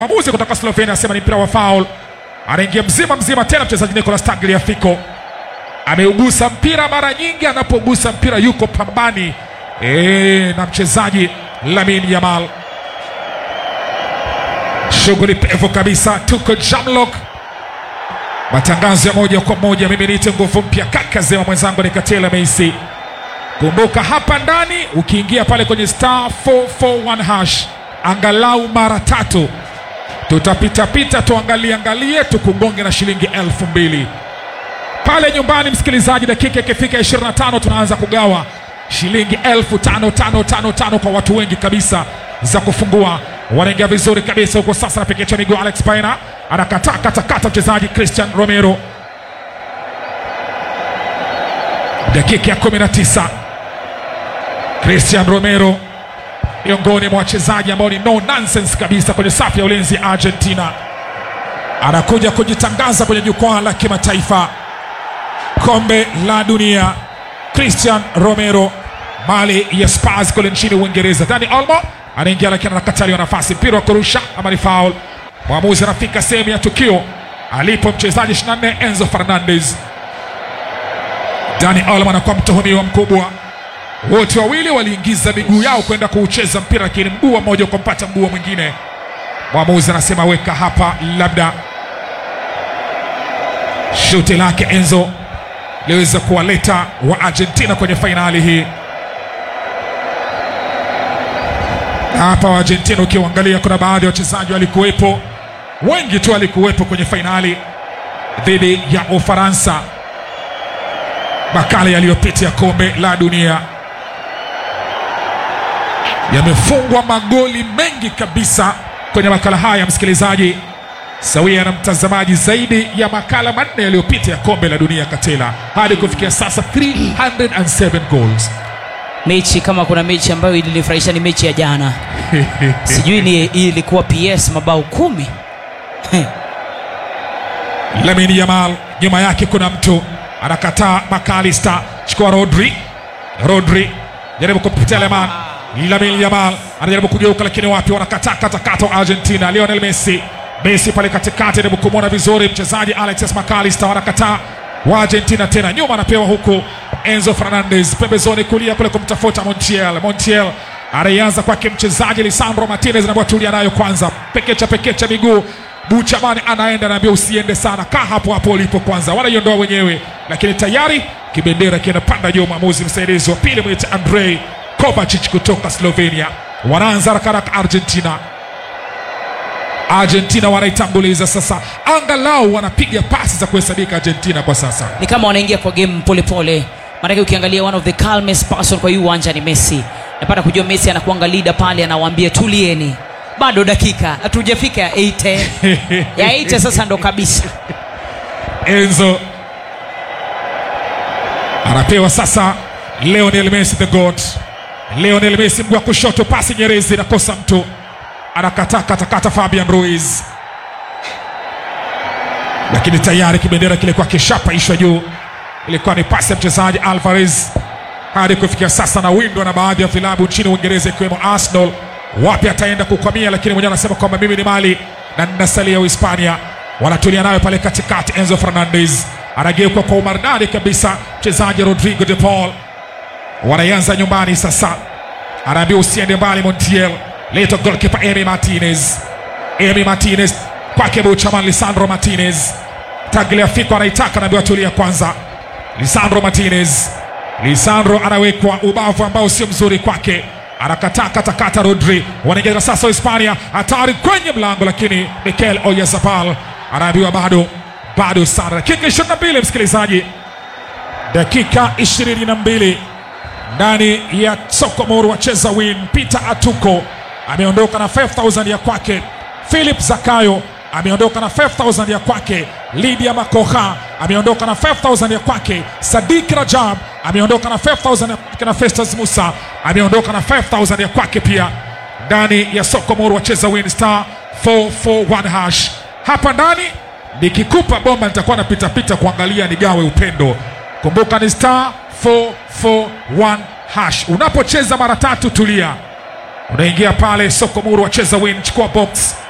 Mwamuzi kutoka Slovenia anasema ni mpira wa foul. Anaingia mzima mzima tena mchezaji Nicolas Tagliafico ameugusa mpira mara nyingi, anapogusa mpira yuko pambani e, na mchezaji Lamine Yamal. Shughuli pevu kabisa, tuko Jamlock, matangazo ya moja kwa moja. Mimi niite nguvu mpya kaka zema, mwenzangu ni Katela Meisi. Kumbuka hapa ndani, ukiingia pale kwenye star 441 hash angalau mara tatu tutapitapita tuangalie angalie tukugonge na shilingi elfu mbili pale nyumbani. Msikilizaji, dakika ikifika 25 tunaanza kugawa shilingi elfu tano tano tano tano kwa watu wengi kabisa za kufungua. Wanaingia vizuri kabisa huko sasa, napikicha miguu Alex Paina anakataa katakata mchezaji Christian Romero. Dakika ya 19 Christian Romero miongoni mwa wachezaji ambao ni no nonsense kabisa kwenye safu ya ulinzi ya Argentina, anakuja kujitangaza kwenye jukwaa la kimataifa kombe la dunia. Christian Romero, mali ya Spurs kule nchini Uingereza. Dani Olmo anaingia lakini anakataliwa nafasi, mpira wa kurusha ama ni foul. Mwamuzi anafika sehemu ya tukio alipo mchezaji 24 Enzo Fernandez. Dani Olmo anakuwa mtuhumiwa mkubwa wote wawili waliingiza miguu yao kwenda kuucheza mpira, lakini mguu wa mmoja ukampata mguu wa mwingine. Mwamuzi anasema weka hapa, labda shuti lake Enzo liweza kuwaleta wa Argentina kwenye fainali hii. Na hapa wa Argentina ukiangalia, kuna baadhi ya wachezaji walikuwepo, wengi tu walikuwepo kwenye fainali dhidi ya Ufaransa makala yaliyopita ya kombe la dunia yamefungwa magoli mengi kabisa kwenye makala haya, msikilizaji, sawia na mtazamaji, zaidi ya makala manne yaliyopita ya kombe la dunia Katela, hadi kufikia sasa 307 goals. Mechi kama kuna mechi ambayo ilinifurahisha ni mechi ya jana, sijui ni ilikuwa PS mabao kumi. Lamine Yamal, nyuma yake kuna mtu anakataa. Makalista chukua Rodri, Rodri jaribu kupitia Leman Lamine Yamal anajaribu kugeuka, lakini wapi, wanakataa katakata wa Argentina. Lionel Messi, Messi pale katikati anajaribu kumwona vizuri mchezaji Alexis McAllister, wanakataa wa Argentina tena, nyuma anapewa huku Enzo Fernandez pembezoni kulia kule kumtafuta Montiel. Montiel anaianza kwake mchezaji Lisandro Martinez, anaambiwa tulia nayo kwanza, pekecha pekecha miguu Buchamani anaenda anaambia usiende sana, kaa hapo hapo ulipo kwanza. Wanaiondoa wenyewe, lakini tayari kibendera kinapanda juu. Mwamuzi msaidizi wa pili mwita Andrei Kovacic kutoka Slovenia. Wanaanza haraka haraka Argentina. Argentina wanaitanguliza sasa, angalau wanapiga pasi za kuhesabika Argentina kwa sasa. Ni kama wanaingia kwa game polepole, maanake ukiangalia one of the calmest person kwa hii uwanja ni Messi. Napata kujua Messi anakuanga leader pale, anawaambia tulieni, bado dakika hatujafika ya 80 ya 80 sasa ndo kabisa. Enzo anapewa sasa Lionel Messi the God. Lionel Messi mguu wa kushoto, pasi nyerezi, nakosa mtu, anakataa katakata Fabian Ruiz, lakini tayari kibendera kilikuwa kishapaishwa juu. Ilikuwa ni pasi ya mchezaji Alvarez hadi kufikia sasa na windwa na baadhi ya vilabu nchini Uingereza ikiwemo Arsenal. Wapi ataenda kukwamia, lakini mwenyewe anasema kwamba mimi ni mali na ninasalia Uhispania. Wanatulia nayo pale katikati, Enzo Fernandez anageuka kwa umaridadi kabisa, mchezaji Rodrigo de Paul wanaianza nyumbani sasa, anaambia usiende mbali. Montiel leto golkipa Emi Martinez, Emi Martinez kwake Buchaman, Lisandro Martinez Tagliafico anaitaka, anaambiwa tulia kwanza. Lisandro Martinez, Lisandro anawekwa ubavu ambao sio mzuri kwake, anakataa katakata. Rodri wanaingia sasa Hispania, hatari kwenye mlango, lakini Mikel Oyarzabal anaambiwa bado bado sana. Dakika 22 msikilizaji, dakika 22 ndani ya Sokomoro wacheza win. Peter Atuko ameondoka na 5000 ya kwake. Philip Zakayo ameondoka na 5000 ya kwake. Lydia Makoha ameondoka na 5000 ya kwake. Sadik Rajab ameondoka na 5000 ya kwake, na Festus Musa ameondoka na 5000 ya kwake pia, ndani ya Sokomoro wacheza win star 441 hash. Hapa ndani nikikupa bomba nitakuwa napitapita kuangalia nigawe upendo. Kumbuka ni star 441 hash. Unapocheza mara tatu, tulia, unaingia pale Sokomoro wacheza win, chukua box